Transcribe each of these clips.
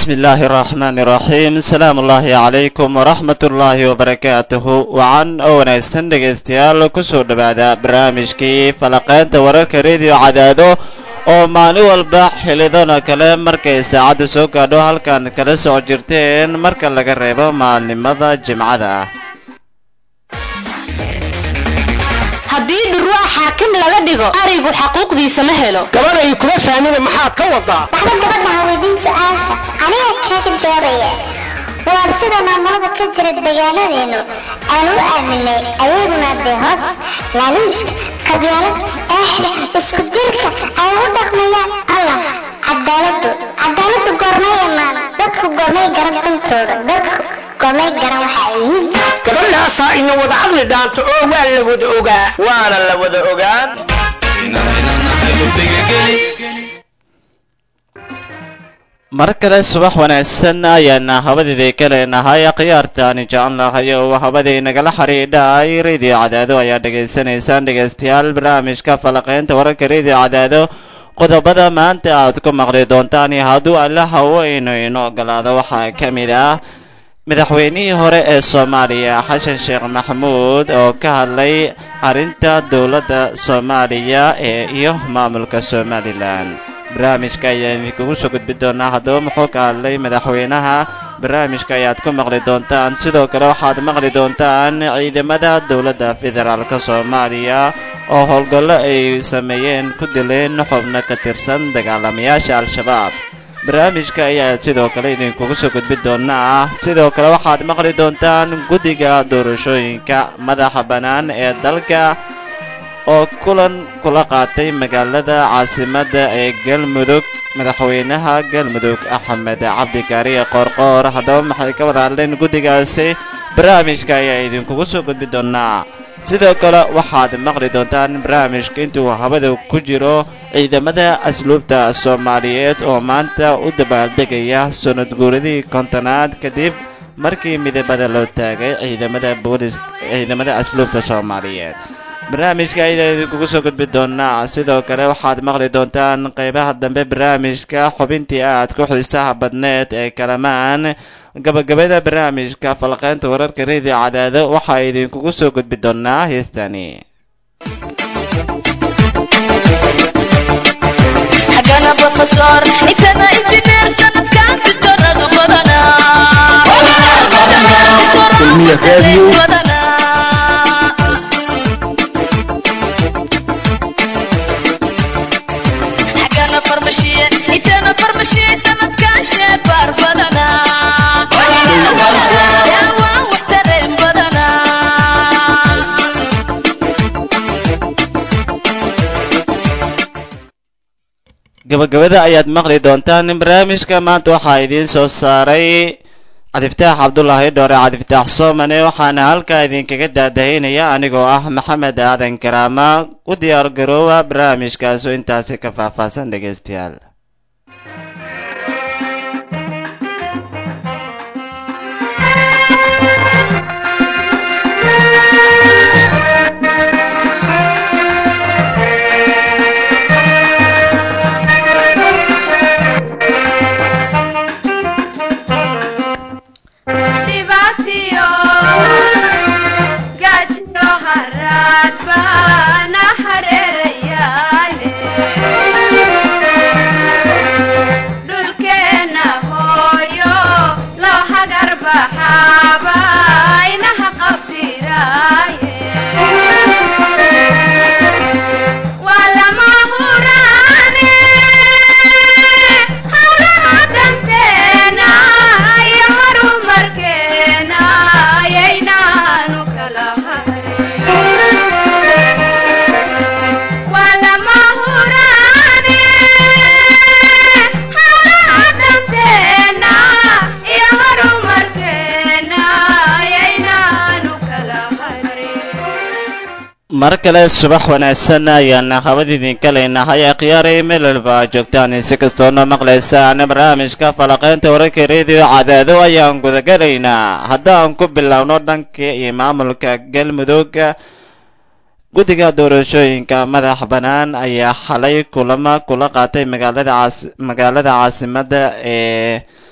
bismi illaahi araxmaan iraxiim asalaamu ullaahi calaykum waraxmat ullaahi wabarakaatuhu wacan oo wanaagsan dhegaystayaal kusoo dhowaada barnaamijkii falaqaynta wararka rediyo cadaado oo maalin walba xilidano kale markay saacaddu soo gaadho halkan kala soco jirteen marka laga reebo maalnimada jimcada ah haddii dhurwaa xaakim laga dhigo arigu xaquuqdiisa ma helo gabanay kuma fahmina maxaad ka wadaa waxba gabadha haweydiin su-aasha aniga kaaga jawaabaya waa sida maamulada ka jira deegaanadeenu aan u aaminay ayaguna dee hoos laaluushka qabyaalad eexda isku jirka ay u dhaqmayaan allah cadaaladu cadaaladu goormay imaan dadku goormay garan dhintooda dadku goormay garan waxa ay yihiin gabadhaasaa ina wada caqli dhaanto oo waa la wada ogaa waana la wada ogaan mar kale subax wanaagsan ayaana habadeedii ka leenahay khiyaartaani jecel lahay oo habadii nagala xidhiidhay radio cadaado ayaa dhegaysanaysaan dhegaystayaal barnaamijka falaqaynta wararka radio cadaado qodobada maanta aad ku maqli doontaan iyo hadduu alla haweyno ino ogolaado waxaa ka mid ah madaxweynihii hore ee soomaaliya xasan sheekh maxamuud oo ka hadlay arrinta dowladda soomaaliya ee iyo maamulka somalilan barnaamijka ayaa idinkugu soo gudbi doonaa haddaba muxuu ka hadlay madaxweynaha barnaamijka ayaad ku maqli doontaan sidoo kale waxaad maqli doontaan ciidamada dowladda federaalk soomaaliya oo howlgallo ay sameeyeen ku dileen xubno ka tirsan dagaalamayaasha al-shabaab barnaamijka ayaa sidoo kale idinkugu soo gudbi doonaa sidoo kale waxaad maqli doontaan guddiga doorashooyinka madaxa bannaan ee dalka oo kulan kula qaatay magaalada caasimadda ee galmudug madaxweynaha galmudug axmed cabdikaariye qoorqoor haddaba maxay ka wada hadleen guddigaasi barnaamijka ayaa idinkugu soo gudbi doonaa sidoo kale waxaad maqli doontaan barnaamijka intuu habada ku jiro ciidamada asluubta soomaaliyeed oo maanta u dabaaldegaya sanad guuradii kontonaad kadib markii midabada loo taagay ciidamada boolis ciidamada asluubta soomaaliyeed barnaamijka ayaa idinkugu soo gudbi doonaa sidoo kale waxaad maqli doontaan qaybaha dambe barnaamijka xubintii aad ku xiisaha badneed ee kalamaan gabagabada barnaamijka falqaynta wararka radio cadaado waxaa idinkugu soo gudbi doonaa heestani xagana brofesor intana injineer sanadkan ditoradu xagana farmashiye intana farmashiye sanadkan sheebaar badana waan wax tareen badana gabagabada ayaad maqli doontaan barnaamijka maanta waxaa idiin soo saaray cadiftaax cabdulaahi dhoore cadiftaax soomane waxaana halkaa idinkaga daadahaynaya anigoo ah maxamed aadan karaama u diyaar garoowa barnaamijkaasu intaasi ka faahfaahsan dhegaystayaal mar kale subax wanaagsan ayaana habad idinka leynahay akhyaaray meel walba joogtaan si kastoona maqlaysaan barnaamijka falaqaynta wararka rediyo cadaado ayaan gudagalaynaa haddaan ku bilowno dhanka iyo maamulka galmudug guddiga doorashooyinka madax bannaan ayaa xalay kulamo kula qaatay magaalada caas magaalada caasimadda ee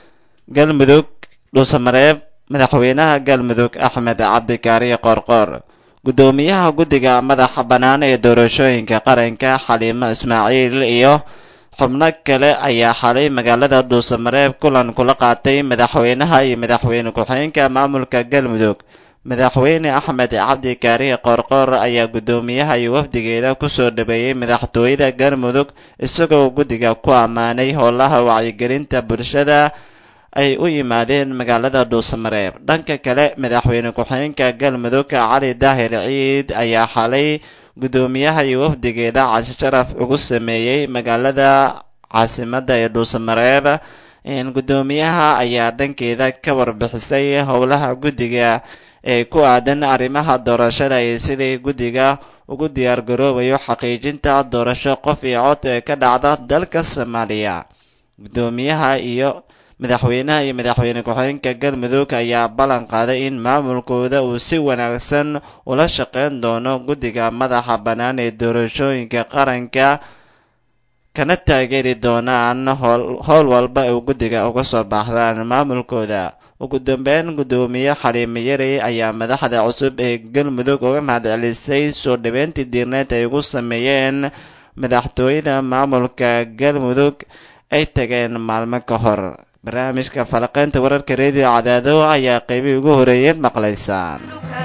galmudug dhuusamareeb madaxweynaha galmudug axmed cabdikaariye qoorqoor guddoomiyaha guddiga madaxa bannaan ee doorashooyinka qaranka xaliimo ismaaciil iyo xubno kale ayaa xalay magaalada dhuusamareeb kulan kula qaatay madaxweynaha iyo madaxweyne ku-xigeenka maamulka galmudug madaxweyne axmed cabdi kaariye qoorqoor ayaa guddoomiyaha iyo wafdigeeda kusoo dhabeeyey madaxtooyada galmudug isagoo guddiga ku ammaanay howlaha wacyigelinta bulshada ay u yimaadeen magaalada dhuusamareeb dhanka kale madaxweyne ku-xigeenka galmudug cali daahir ciid ayaa xalay guddoomiyaha iyo wafdigeeda cashi sharaf ugu sameeyey magaalada caasimadda ee dhuusamareeb guddoomiyaha ayaa dhankeeda ka warbixisay howlaha guddiga ee ku aadan arrimaha doorashada iyo sidii guddiga ugu diyaargaroobayo xaqiijinta doorasho qof iyo cod ee ka dhacda dalka soomaaliya guddoomiyaha iyo madaxweynaha iyo madaxweyne ku-xigeenka galmudug ayaa ballan qaaday in maamulkooda uu si wanaagsan ula shaqeyn doono guddiga madaxa bannaan ee doorashooyinka qaranka kana taageeri doonaan howl walba uu guddiga uga soo baahdaan maamulkooda ugu dambeyn guddoomiye xaliime yarey ayaa madaxda cusub ee galmudug uga mahadcelisay soo dhaweyntii diirneed ay ugu sameeyeen madaxtooyada maamulka galmudug ay tageen maalmo ka hor barnaamijka falaqeynta wararka reediyo cadaado ayaa qeybihii ugu horeeyeen maqlaysaan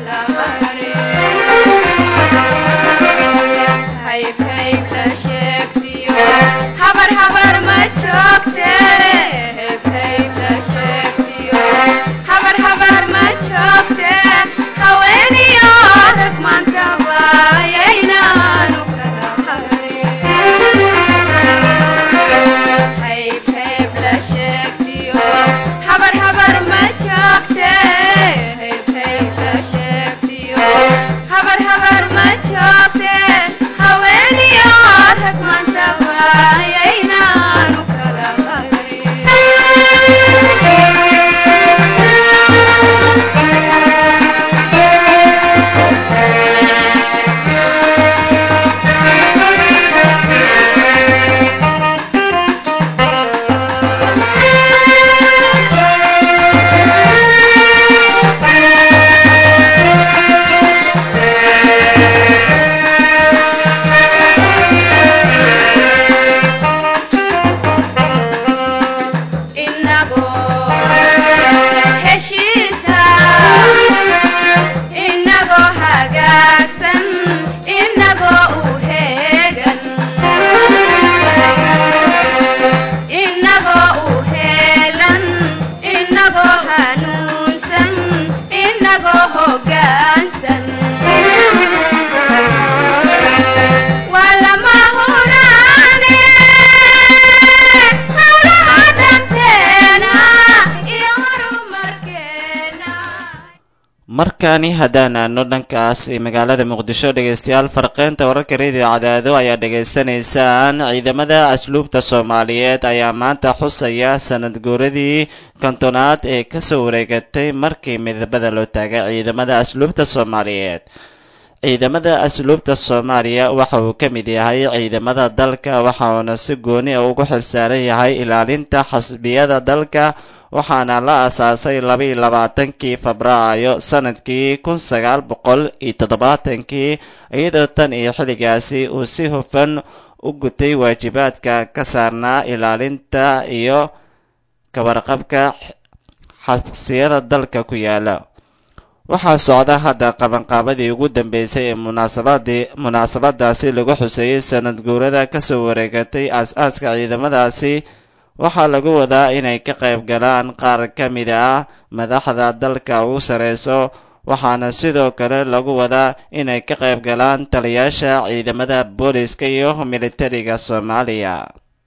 markani haddaan aadno dhankaas magaalada muqdisho dhegaystayaal farqeynta wararka reediyo cadaado ayaa dhegaysanaysaan ciidamada asluubta soomaaliyeed ayaa maanta xusaya sanad guuradii kontonaad ee kasoo wareegatay markii midabada loo taagay ciidamada asluubta soomaaliyeed ciidamada asluubta soomaaliya waxa uu ka mid yahay ciidamada dalka waxauna si gooni a ugu xilsaaran yahay ilaalinta xasbiyada dalka waxaana la aasaasay labaiyo labaatankii febraayo sanadkii kun sagaal boqol iyo toddobaatankii iyadoo tan iyo xilligaasi uu si hufan u gutay waajibaadka ka saarnaa ilaalinta iyo kawarqabka xabsiyada dalka ku yaala waxaa socda hadda qabanqaabadii ugu dambeysay ee munaasabadii munaasabadaasi lagu xuseeyey sanad guurada kasoo wareegatay aas-aaska ciidamadaasi waxaa lagu wadaa inay ka qayb galaan qaar ka mid ah madaxda dalka ugu sareyso waxaana sidoo kale lagu wadaa inay ka qayb galaan taliyaasha ciidamada booliska iyo militariga soomaaliya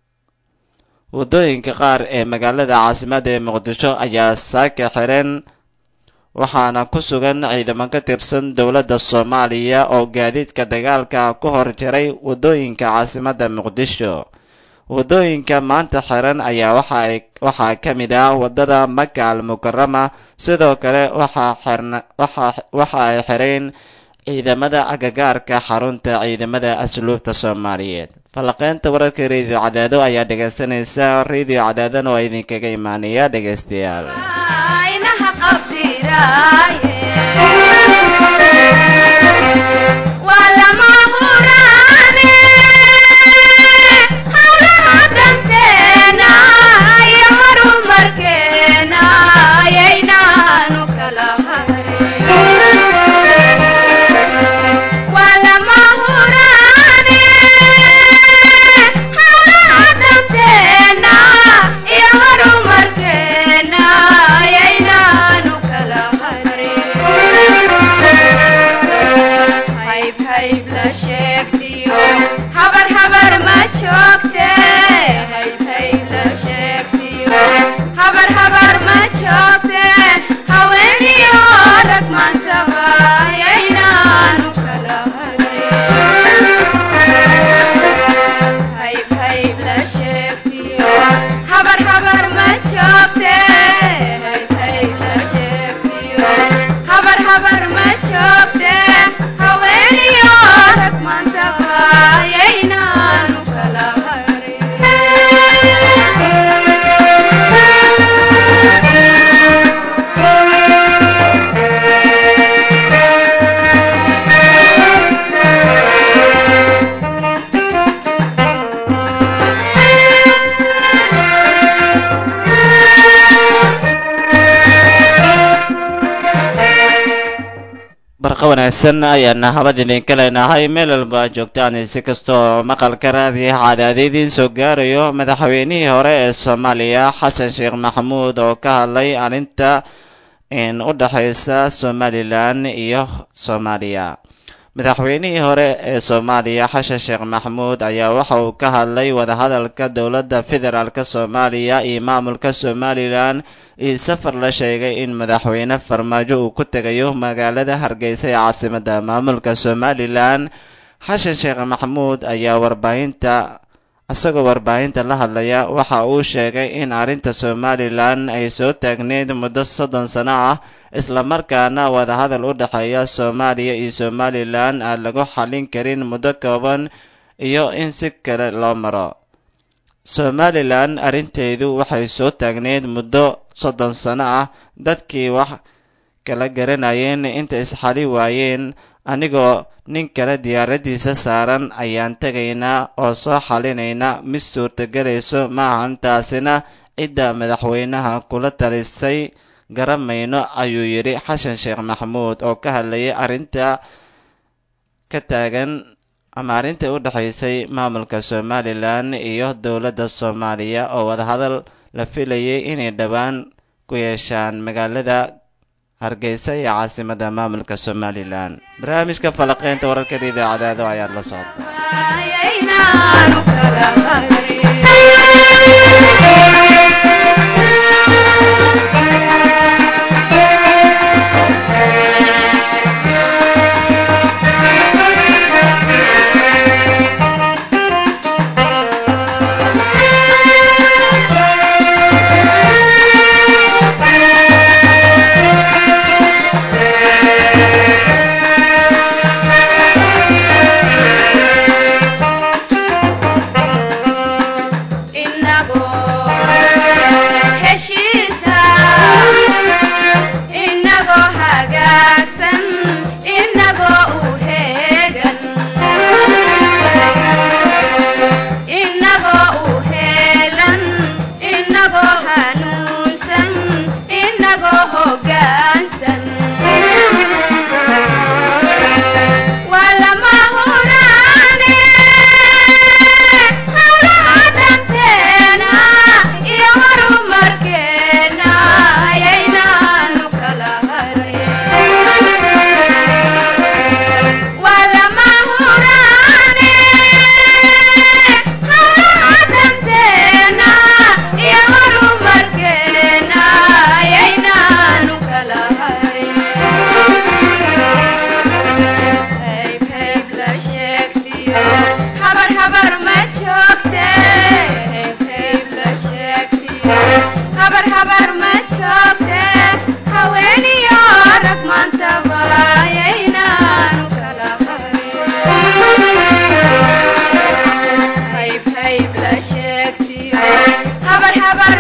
waddooyinka qaar ee magaalada caasimadda ee muqdisho ayaa saaka xiran waxaana ku sugan ciidamo ka tirsan dowladda soomaaliya oo gaadiidka dagaalka ku hor jiray waddooyinka caasimadda muqdisho waddooyinka maanta xiran ayaa waxaa ka mid ah waddada maka al mukarama sidoo kale waxa ay xireen ciidamada agagaarka xarunta ciidamada asluubta soomaaliyeed falanqeynta wararka radio cadaado ayaa dhegaysanaysa radio cadaadana oo idinkaga imaanaya dhegaystayaal aynaha qabdiraaye waa lama huraane hawlaha danteena iyo horumarkeena ayaynaanu kala harin waa lama huraane hawlaha danteena iyo horumarkeena ayaynaanu kala harin hayb hayb la sheegtiyo habar habar ma joogte hayb hayb la sheegtiyo habar habar ma joogte haweeniyo rag maantaba ayaynaanu kala harin hayb hayb la sheegtiyo habar habar ma joogte hayb hayb la sheegtiyo habar habar ma joogte haweeniyo rag maantaba ayaynaanu kala barqa wanaagsan ayaana habad idinka leenahay meel walba aad joogtaan si kastoo maqalka raadiyaha cadaada idiin soo gaarayo madaxweynihii hore ee soomaaliya xasan sheekh maxamuud oo ka hadlay arrinta in u dhexaysa somalilan iyo soomaaliya madaxweynihii hore ee soomaaliya xasan sheekh maxamuud ayaa waxa uu ka hadlay wadahadalka dowladda federaalk soomaaliya iyo maamulka somalilan iyo safar la sheegay in madaxweyne farmaajo uu ku tegayo magaalada hargeysa ee caasimada maamulka somalilan xasan sheekh maxamuud ayaa warbaahinta isagoo warbaahinta la hadlaya waxa uu sheegay in arrinta somalilan ay soo taagneyd muddo soddon sano ah islamarkaana wadahadal u dhexeeya soomaaliya iyo somalilan aan lagu xallin karin muddo kooban iyo in si kale loo maro somalilan arrinteedu waxay soo taagneyd muddo soddon sano ah dadkii wax kala garanayeen inta isxali waayeen anigoo nin kale diyaaradiisa saaran ayaan tegaynaa oo soo xalinaynaa mid suurtagelayso maahan taasina cidda madaxweynaha kula talisay garamayno ayuu yidhi xasan sheekh maxamuud oo ka hadlayay arrinta ka taagan ama arrinta u dhexaysay maamulka somalilan iyo dowladda soomaaliya oo wadahadal la filayay inay dhowaan ku yeeshaan magaalada hargeysa iyo caasimada maamulka somalilan barnaamijka falaqeynta wararka idaacadaado ayaad la socota ayaynaanu kala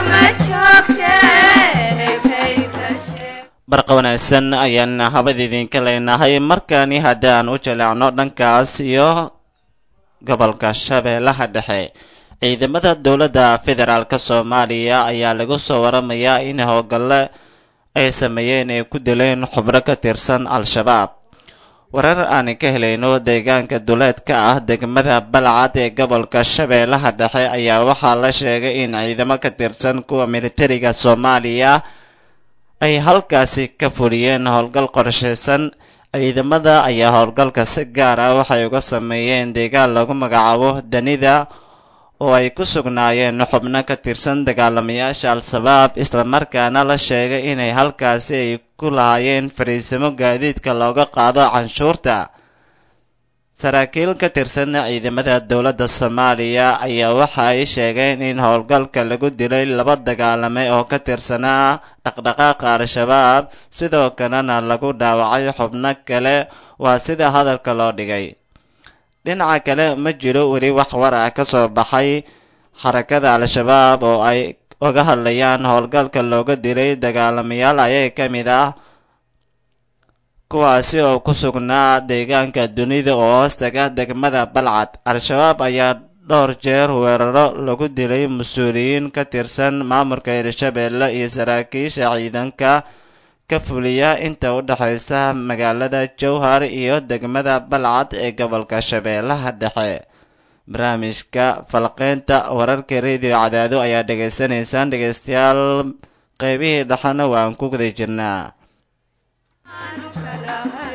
ma joogte hayb hayb la sheeg barqa wanaagsan ayaan habad idinka leenahay markani haddaan u jaleecno dhankaas iyo gobolka shabeellaha dhexe ciidamada dowladda federaalk soomaaliya ayaa lagu soo waramayaa in howlgalle ay sameeyeen ay ku dileen xubno ka tirsan al-shabaab warar aan ka helayno deegaanka duleedka ah degmada balcad ee gobolka shabeellaha dhexe ayaa waxaa la sheegay in ciidamo ka tirsan kuwa militariga soomaaliya ay halkaasi ka fuliyeen howlgal qorshaysan ciidamada ayaa howlgalka si gaar ah waxay uga sameeyeen deegaan lagu magacaabo danida oo ay ku sugnaayeen xubno ka tirsan dagaalamayaasha al-shabaab islamarkaana la sheegay inay halkaasi ay ku lahaayeen fariisimo gaadiidka looga qaado canshuurta saraakiil ka tirsan ciidamada dowladda soomaaliya ayaa waxa ay sheegeen in howlgalka lagu dilay laba dagaalame oo ka tirsanaa dhaqdhaqaaqa al-shabaab sidoo kalena lagu dhaawacay xubno kale waa sida hadalka loo dhigay dhinaca kale ma jiro weli wax war ah ka soo baxay xarakada al-shabaab oo ay uga hadlayaan howlgalka looga dilay dagaalamayaal ayaga ka mid ah kuwaasi oo ku sugnaa deegaanka dunida oo hoostaga degmada balcad al-shabaab ayaa dhowr jeer weeraro lagu dilay mas-uuliyiin ka tirsan maamulka hirshabeelle iyo saraakiisha ciidanka ka fuliya inta u dhexaysa magaalada jowhar iyo degmada balcad ee gobolka shabeellaha dhexe barnaamijka falqeynta wararka radio cadaado ayaa dhegaysanaysaan dhegaystayaal qeybihii dhexena waan ku guda jirnaa aanu kala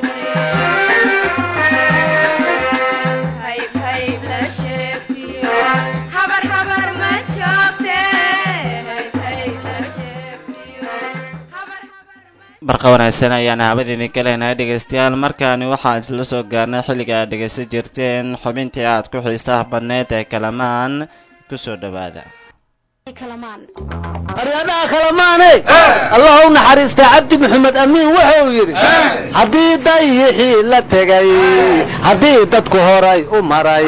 hayb hayb la sheegtiyo habar habar ma joogte hayb hayb la sheegtiyo habar habar ma barqa wanaagsan ayaan habad idinka leenahay dhegaystayaal markaani waxaan isla soo gaarnay xilliga aad dhegaysan jirteen xubintii aad ku xiistaha badneed ee kalamaan kusoo dhowaada aryadaha kalamaane allah u naxariista cabdi maxamed amiin wuxuu yidhi haddii dayixii la tegay haddii dadku horay u maray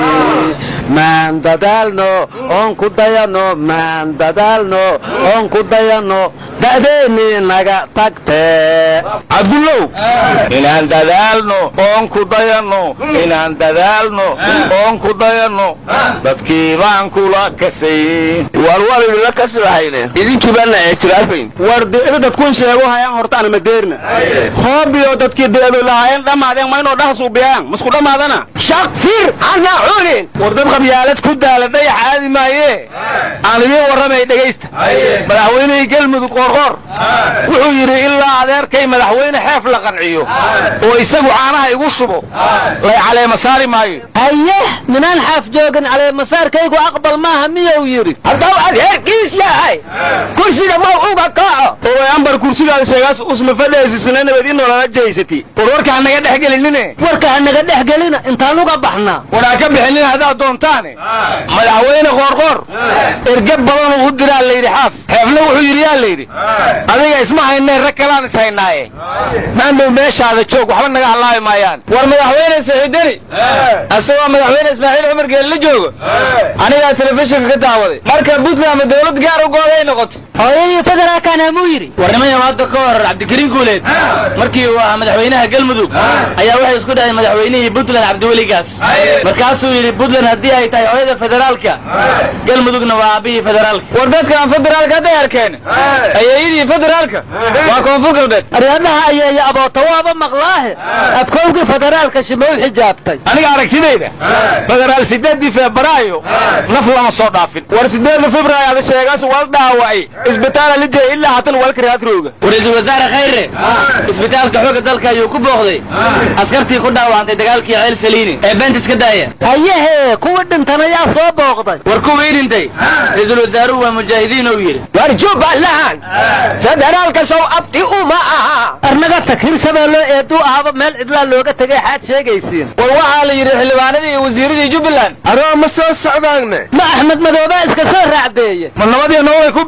maan dadaalno oon ku dayanno maan dadaalno oon ku dayanno da'deennii naga tagtee cabdullow inaan dadaalno oon ku dayanno inaan dadaalno oon ku dayanno dadkii baan kula kasay war war idinla kasi lahayne idinkii baana ictiraafayn war deeda dadkun sheego hayaan hortaana madeerna hoobiyo dadkii deedo lahaayeen dhammaadeen ma inoo dhahas ubiyaan masku dhammaadana shaqfir hana cunin war dad qabyaalad ku daala dayax aadi maaye aan idiin warramay dhegaysta madaxweynihii galmudug qoorqoor wuxuu yidhi ilaa adeerkay madaxweyne xeef la qanciyo oo isagu caanaha igu shubo lay caleema saari maayo haye minaan xaaf joogin caleemasaarkaygu aqbal maaha miyuu yidhi haddau adeerkiis yahay kursiga ma uga kaco oo way ambar kursigaada sheegaas usma fadheesisna nabad in nolola jeysati war warka ha naga dhex gelinine warka ha naga dhex gelina intaan uga baxnaa war ha ka bixinin haddaad doontaane madaxweyne qoorqoor erge badanuu u diraa layidhi xaaf xeefna wuxuu yidhi yaa layidhi adiga isma haynee rag kalaan is haynaaye maandhow meeshaada joog waxba naga hallaabi maayaan war madaxweyne saxiidani isagoo madaxweyne ismaaciil cumar geeli la joogo anigaa telefishinka ka daawaday marka puntland ma dowlad gaar u gooday noqoto hooyadii federaalkana muu yidhi warnimayo hadda ka hor cabdikariin guuleed markii uu ahaa madaxweynaha galmudug ayaa waxay isku dhaheen madaxweynihii puntland cabdiweligaas markaasuu yidhi puntland haddii ay tahay hooyada federaalka galmudugna waa aabihii federaalka war dadkaan federaalka hadday arkeen ayeeyadii federaalka waa koonfur galbeed aryadaha ayeeya aboota waaba maqlaahe adkowgii federaalka shima u xijaabtay aniga aragtidayda federaal sideedii febraayo naf lama soo dhaafin war sideeda febraayo ada sheegaas wal dhaawacay isbitaala lijay ilaa hatan walka raatrooga ra-iisul wasaare khayre isbitaalka xoogga dalka ayuu ku booqday askartii ku dhaawacantay dagaalkii ceel saliini ee beenta iska daaya hayehe kuwa dhintan ayaa soo booqday war kuwii dhintay ra-iisul wasaaruhu waa mujaahidiin ou yidhi war jubbaland federaalka sow abti uma aha arnaga tag hirshabeello eeduu ahaba meel cidlaa looga tegay xaad sheegaysiin war waxaa la yidhi xildhibaanadii iyo wasiiradii jubbaland aroo ma soo socdaanne ma axmed madoobaa iska soo raacdeeye ma nabadii nololay ku biireen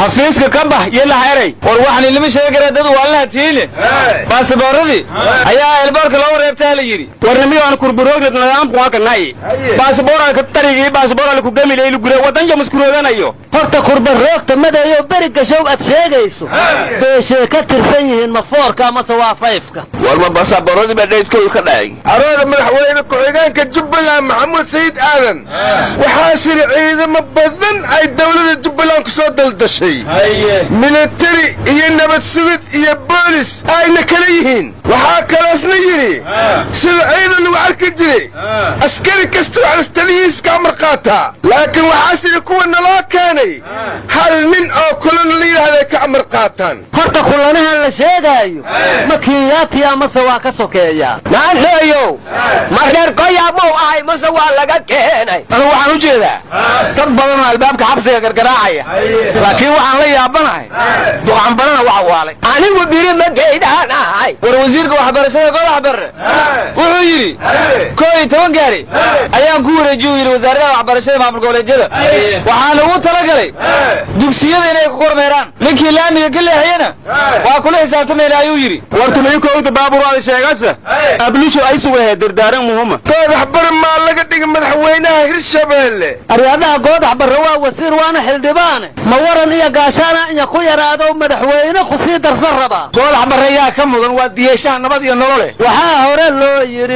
xafiiska ka bax iyo laxeray war waxaan ilama sheegi karaa dad waalinaha tiine baasabooradii ayaa elboorka loogu reebtaa la yidhi warnimiyoan kurburoogred nidaamku waa kanay baasabooral tarigii baasabooral ku gamilay lugure wadanja muskuroodanayo horta kurbaroogta madayo beri gashow aad sheegayso beeshee ka tirsan yihiin ma foorka amase waa fayfka warma baasabooradii baa dhaydkooda ka dhacay arooda madaxweyne ku-xigeenka jubbaland maxamuud sayid aadan waxaa siri ciidamo badan ay dowladda jubbaland ku soo daldashay militari iyo nabad sugid iyo boolis ayna kala yihiin waxaa kaloosna yidhi sida ciidan lagu arki jiray askari kasta waxas talihiiska amar qaataa laakiin waxaa siri kuwa naloo keenay hal nin oo kulana la yidhaahday ka amar qaataan horta kulanahan la sheegaayo ma kiyaati amase waa ka sokeeyaa maandheeyow ma reer koyaabuu ahay mase waa laga keenay anu waxaan u jeedaa dad badan oo albaabka xabsiga gargaraacaya laakiin waxaan la yaabanahay duqanbarana waxa waalay anigu biri ma geydaan ahay war wasiirka waxbarashada godax barre wuxuu yidhi koo iyo toban gaari ayaan ku wareejiye u yidhi wasaaradaha waxbarashada maamul goboleedyada waxaana ugu talagalay dugsiyada inay ku kormeeraan ninkii laamiga ka leexiyana waa kula xisaabtamayna ayuu yidhi wartumaykowda baaburaada sheegasa ablisho ay sugahe dardaaran muhuma goodax bar maa laga dhigay madaxweynaha hirshabeelle aryaadaha goodax barre waa wasiir waana xildhibaane ma waran iyo gaashaana inya ku yaraado madaxweyne ku sii darsan rabaa goodax barre yaa ka mudan waa diyeeshaha nabad iyo nolole waxaa hore loo yidhi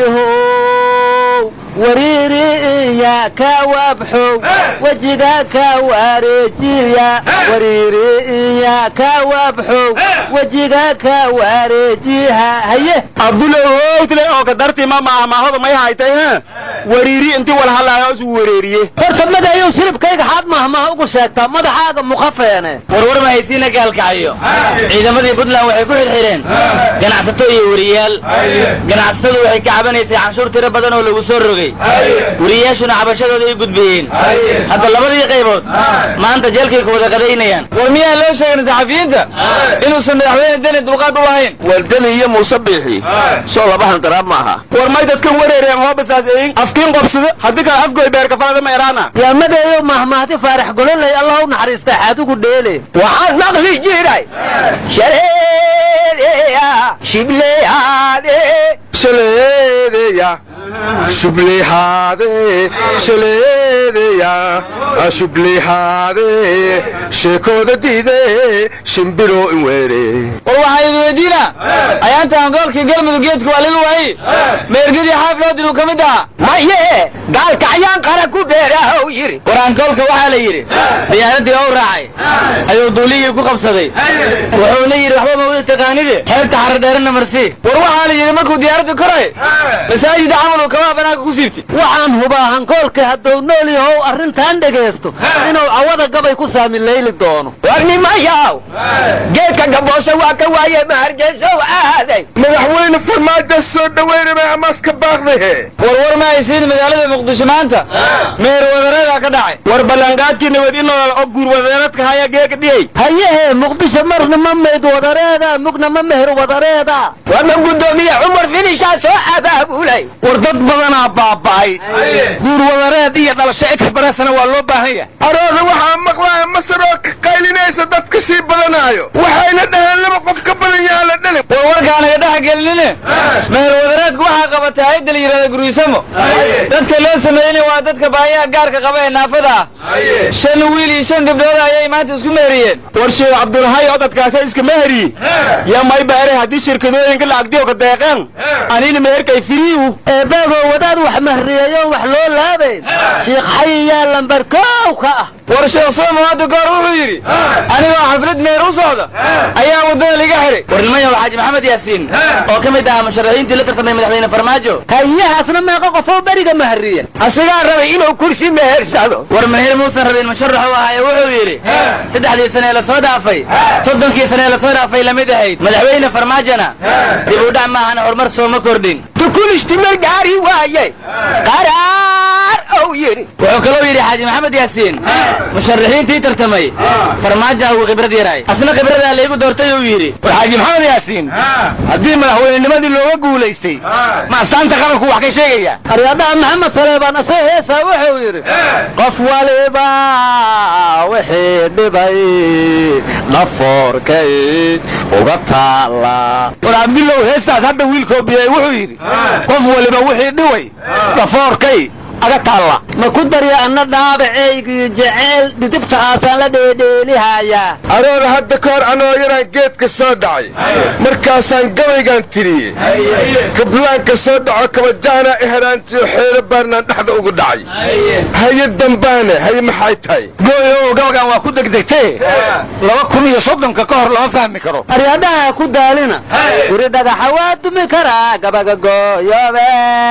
how wariiri iya ka wabxow wejiga ka wareejiya wariiri iya ka wabxow wejiga ka wareejiha haye abdulow howtle oo kadartii ma maahmaahoda may haytay ha wariiri intii walhalaayo isu wareeriye horta madayow shiribkayga xaad mahmaha ugu sheegtaa madaxaaga muqafeene warwar ma haysiina gaalkacayo ciidamadii puntland waxay ku xidhxidheen ganacsato iyo weriyaal ganacsatadu waxay ka cabanaysay canshuur tiro badan oo lagu soo rogay weriyaashuna cabashadooda ay gudbiyeen hadda labadii qaybood maanta jeelkay ku wada qadaynayaan war miyaan loo sheegin saxafiyiinta inuusan madaxweyne deni dulqaad u lahayn waldani iyo muuse biixi soo laba handaraab ma aha war may dadkan wareereen hoobasaas eyin afkiin qobsada haddii kale afgoy beerkafalada ma eraana yaa madayow mahmahdi faarax gololey allah u naxariista xaadugu dheele waxaan maqli jiray shaleedeya shibleyaade shaleedeya shublehaade shaleedeya shublehaade sheekooda diide shimbiro in weere war waxaa idin weydiinaa ayaanta angoolkii galmudug geedka waa laga waayey meergadii xaaf loo diruu ka mid ahaa maye gaalkacyaan qara ku beerahow yidhi war ankoolka waxaa la yidhi diyaaradii oo raacay ayuu duulihii ku qabsaday wuxuuna yidhi waxba ma wada taqaanide xeebta xaradheerana marsii war waxaa la yidhi markuu diyaaradda koray masaajida camaluu kabaa banaanka ku siibtay waxaan hubaa hankoolka hadduu nool yahow arrintan dhegaysto inuu cawada gabay ku saamilayli doono war nimayaw geedka gaboose waa ka waaye mahargeysow aaday madaxweyne farmaajo soo dhaweynamay amaaska baaqdahe warwar ma haysiin magaalada muqdisho maanta meer wadareedaa ka dhacay war ballanqaadkii nabad in nolol oo guur wadareedka haya geeka dhiyey hayehe muqdisho marna ma mayd wadareeda mugna ma meher wadareeda warma guddoomiye cumar finishaa soo abaabulay war dad badanaa baaba'ay guur wadareed iyo dhalasho expressna waa loo baahan yahay arooda waxaa maqlaya masar oo ka qaylinaysa dad ka sii badanaayo waxayna dhaheen laba qof ka badan yaa la dhalin war warkaanaga dhex gelinine meher wadareedku waxaa qabatay hayadda la yidhahda gurisamo dadka loo sameeyeyna waa dadka baahiyaha gaarka qaba ee naafada ah shan wiil iyo shan gabdhood ayay maanta isku meheriyeen war sheekh cabdulhay oo dadkaasa iska meheriye yaa may baare haddii shirkadooyinka lacagdiyo ka deeqeen anina meherkay firiiwu eebaagoo wadaad wax mahriyeeyoon wax loo laabayn shiikh xayiyaa lambar koow ka ah war sheekh sooma hadda goor wuxuu yidhi anigoo xaflad meher u socda ayaa waddada liga xihay war nimayow xaaji maxamed yaasiin oo ka mid ahaa musharaxiintii la tartamay madaxweyne farmaajo hayahaasna meeqa qofoo beriga mahriya asigaa rabay inuu kursi mehersado war meher muusan rabin musharax u ahaaye wuxuu yidhi saddexdii sane ee lasoo dhaafay soddonkii sane ee lasoo dhaafay lamid ahayd madaxweyne farmaajona dib u dhac maahana horumar sooma kordhin tukulishtimar gaari waaye qaraar ou yidhi wuxuu kaloo yidhi xaaji maxamed yaasiin musharaxiintii tartamay farmaajo ugu khibrad yaraay asna khibradaa laygu doortay uu yidhi war xaaji maxamed yaasiin haddii madaxweynenimadii looga guulaystay ma astaanta qaranku wax ka sheegaya aryadaha maxamed saleebaan ase heesaa wuxuu yidhi qof waliba wixii dhibay dhafoorkay uga taala war cabdillow heestaas hadda wiilkoo biyay wuxuu yidhi qof waliba wixii dhiway dhafoorkay aga taalla ma ku darya anna dhaabacaygii jeceyl dhidibta aasaan la dheedheelihayaa aroora hadda ka hor anoo yaraan geedka soo dhacay markaasaan gabaygaan tiriyey kablaanka soo dhaco kabajaana iharaantiyo xeelo baarnaan dhexda ugu dhacay haye dambaane haye maxay tahay gooyow gabagan waa ku degdegtee laba kun iyo soddonka ka hor lama fahmi karo aryadaha ku daalina guri dhagaxa waa dumi karaa gabaga gooyobe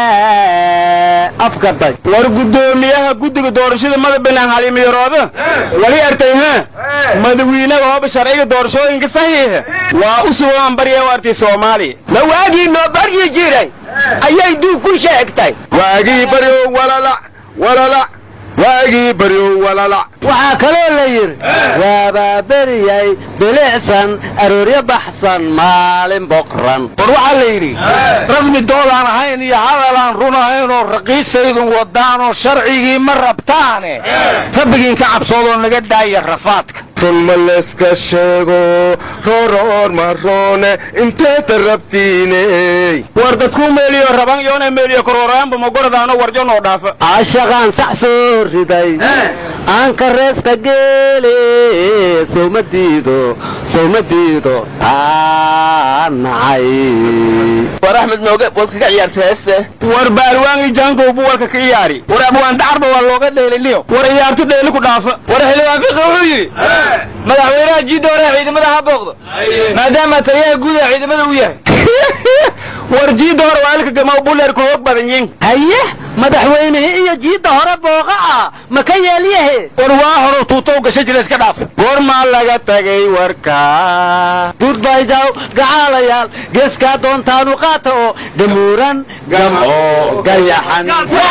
afgaday war guddoomiyaha guddiga doorashada madabanaan halimiyaroobe wali artay ha madawiinaga hooba sharciga doorashooyinka saxiixa waa u sugan barya u artay soomaaliya ma waagii noo baryi jiray ayay duug ku sheegtay waagii baryo walalac walalac waagii baryo walalac waxaa kaloo la yidhi waabaa beriyay bilicsan arooryo baxsan maalin boqran war waxaa la yidhi rasmi doodaan ahayn iyo hadalaan run ahayn oo raqiisaydun wadaanoo sharcigii ma rabtaane rabbigiin ka cabsoodoo naga daaya rafaadka run ma layska sheego rooroor maroone inteeta rabtiiney war dadkuu meeliyo raban yoona meeliyo korooraanba magoradaano warjanoo dhaafa caashaqaan sax soo riday aan kareesta geele sowma diido sowma diido taa nacay war axmed mooge waad kaga ciyaartay heeste war baalwaangi jaankow bu walka ka iyaari war abwaan dacarba waa looga dheeliniyo war iyaarti dheeli ku dhaafa war xildhibaan fiqi wuxuu yidhi madaxweynaha jiidda hore ciidamada ha booqdo maadaama taliyaha guud ee ciidamada uu yahay war jiidda hore waa ilka gama buleerka hoog badan yiin haye madaxweynihii iyo jiidda hore booqa ah ma ka yeelyahe war waa hore tuutow gasha jira iska dhaaf goormaa laga tagay warka duudbaydaw gacaalayaal geeskaa doontaanu qaata oo dhamuuran gamco gayaxan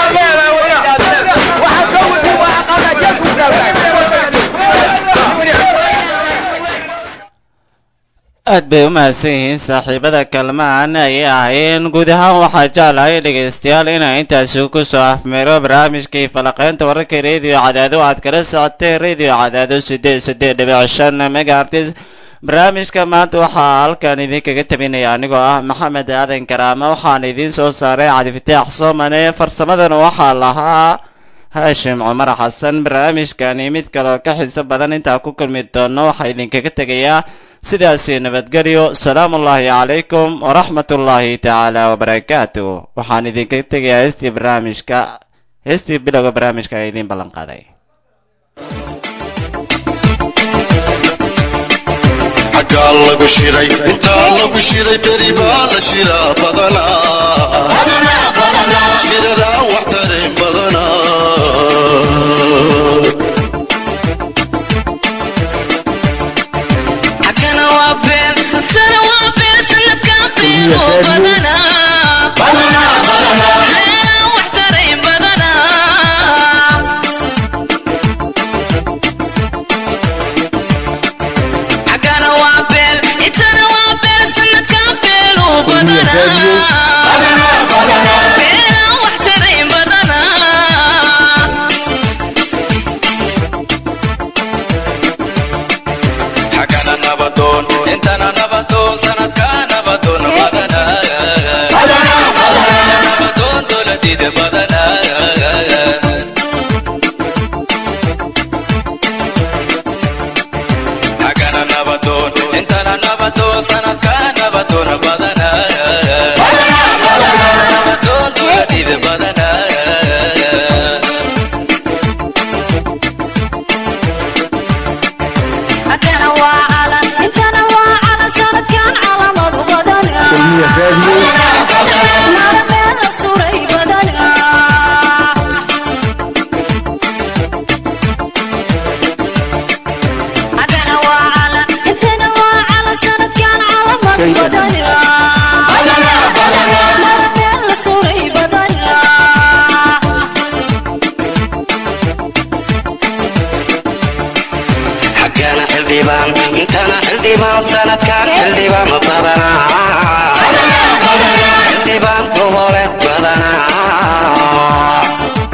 aad bay u mahadsan yihiin saaxiibada kalmaan ayay ahaayeen guud ahaan waxaa jeclahay dhegaystayaal inaa intaasi ku soo afmeero barnaamijkii falaqaynta wararka rediyo cadaado aad kala socotay rediyo cadaado siddeed siddeed dhibic shan megaartis barnaamijka maanta waxaa halkan idinkaga tabinaya anigoo ah maxamed aadan karaama waxaan idiin soo saaray cabdifataax soomane farsamadana waxaa lahaa haashim cumar xasan barnaamijkani mid kaleo ka xiiso badan intaa ku kulmi doono waxaa idinkaga tegayaa sidaasi nabadgelyo salaamu ullaahi calaykum waraxmat ullaahi tacaala wabarakaatu waxaan idinkaga tegayaa heestii barnaamijka heestii bilowga barnaamijka ee idiin ballan qaaday xaggaa lagu shiray intaa lagu shiray beri baa la shiraa badanaa shiraraan wax tarin badanaa xagana waa been tana waa been sanadkan been oo badanaa Meelaan wax taray badanaa xagana waa been intana waa been sanadkan been oo badanaa Meelaan wax taray badanaa xagana nabadoon intana nabadoon sanadka nabadoon badana nabadoon dowladida badana xagana nabadoon intana nabadoon sanadka nabadoon badana nabadoon dowladida badana Hakana waa calan, intana waa calan, sanadkan calamadu badanaa. Mara meel la suray badanaa. Hakana waa calan, intana waa calan, sanadkan calamadu badanaa. Mara meel la suray badanaa. xildhibaan intana xildhibaan sanadkan xildhibaan badanaa xildhibaan gobole badanaa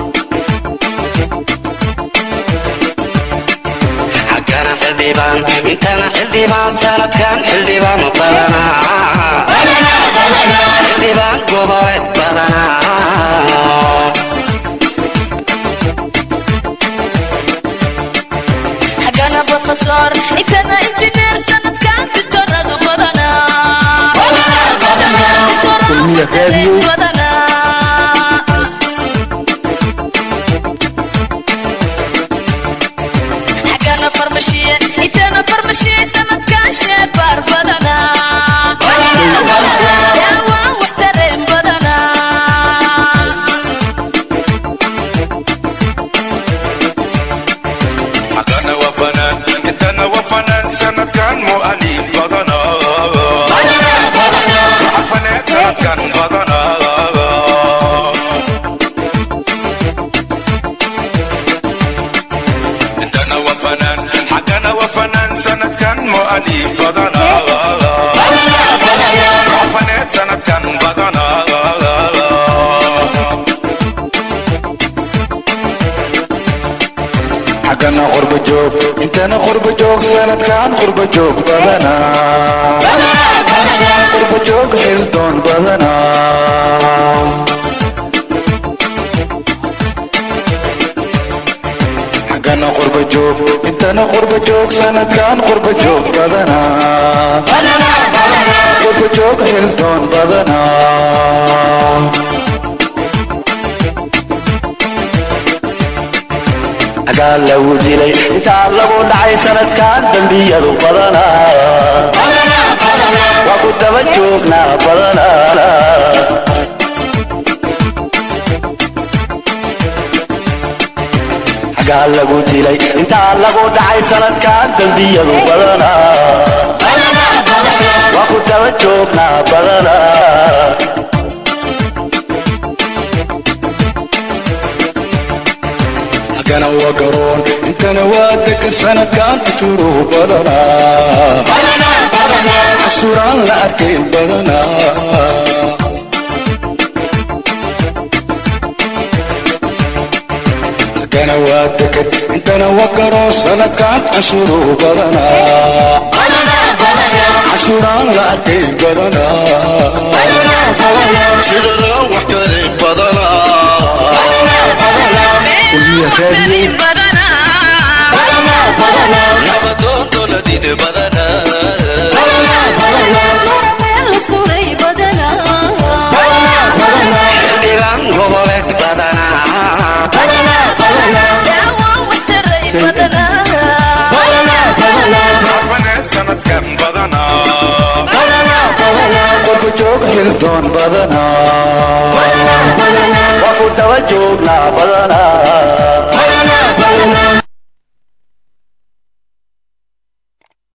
xaggana xildhibaan intana xildhibaan sanadkan xildhibaan badanaa xildhibaan gobole badanaa xaggana profesor intana injineer sanadkan ditoradu badanaa kulmiya raadiyo xaggana farmashiye intana farmashiye sanadkan sheebaar badanaa daawaan wax tareen badanaa حقنا وفنان انتنا وفنان سند كان مؤلف بدنا وحفنات سند كان بدنا انتنا وفنان حقنا وفنان سند كان مؤلف بدنا وحفنات سند كان بدنا xaggana qurba joog intana qurba joog sanadkan qurba joog badanaa qurba joog xildoon badanaa xaggana qurba joog intana qurba joog sanadkan qurba joog badanaa qurba joog xildoon badanaa xagaa lagu dilay intaa lagu dhacay sanadkan dembiyadu badanaa waa ku daba joognaa badanaa xagaa lagu dilay intaa lagu dhacay sanadkan dembiyadu badanaa waa ku daba joognaa badanaa xaggana waa garoon intana waa degan sanadkan kujuru badanaa xasuraan la arkay badanaa xaggana waa degan intana waa garoon sanadkan cashuru badanaa xasuraan la arkay badanaa shiraraan wax tareen badanaa kulmiya raadiyo nabadoon dowladide badanaa xildhibaan goboleed badanaa daawaan wax tareen xafaneed sanadkan badanaa qurba joog xildoon badanaa waa ku daba joognaa badanaa